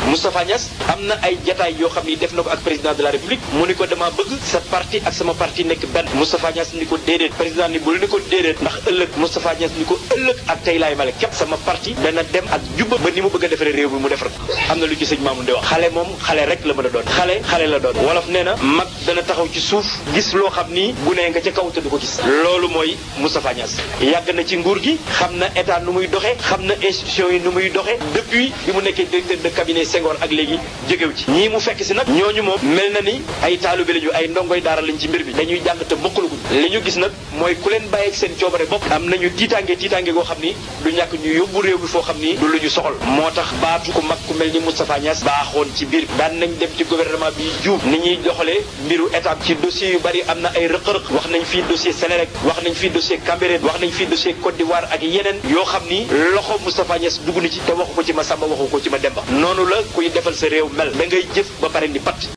Moustapha Niass am na ay jataay yoo xam ni def na ko ak président de la république mu ni ko dama bëgg sa parti ak sama parti nekk benn Moustapha Niass ni ko déedéet président ni bul ni ko déedéet ndax ëllëg Moustapha Niass ni ko ëllëg ak tey laay male képp sama parti dana dem ak jubba ba ni mu bëgg a defaree réew mi mu defar ko am na lu ci sëñ Mamoun di wax xale moom xale rek la mën a doon xale xale la doon wolof nee na mag dana taxaw ci suuf gis loo xam ni gune nga ca kaw te du ko gis loolu mooy Moustapha Niass yàgg na ci nguur gi xam na état nu muy doxee xam na institution yi nu muy doxee depuis bi mu nekkee directeur de cabinet Senghor ak léegi jógew ci ñii mu fekk si nag ñooñu moom mel na ni ay taalibe lañu ay ndongoy daara lañ ci mbir mi dañuy jàng te mokkalaguñ li ñu gis nag mooy ku leen bàyyi ak seen coobare bopp am nañu tiitaange tiitaange goo xam ni du ñàkk ñu yóbbu réew mi foo xam ni du lu ñu soxal moo tax baatu ku mag ku mel ni Moustapha Niass baaxoon ci biir daan nañ dem ci gouvernement bi juum ni ñuy doxalee mbiru état ci dossier yu bari am na ay rëq-rëq wax nañ fii dossier Sénélec wax nañ fii dossier Cambérène wax nañ fii dossier Côte d'Ivoire ak yeneen yoo xam ni loxo Moustapha Niass dugg na ci te waxu ko ci ma Samba waxu ko ci ma Demba noonu la kuy defal sa réew mel da ngay jëf ba pare ni pat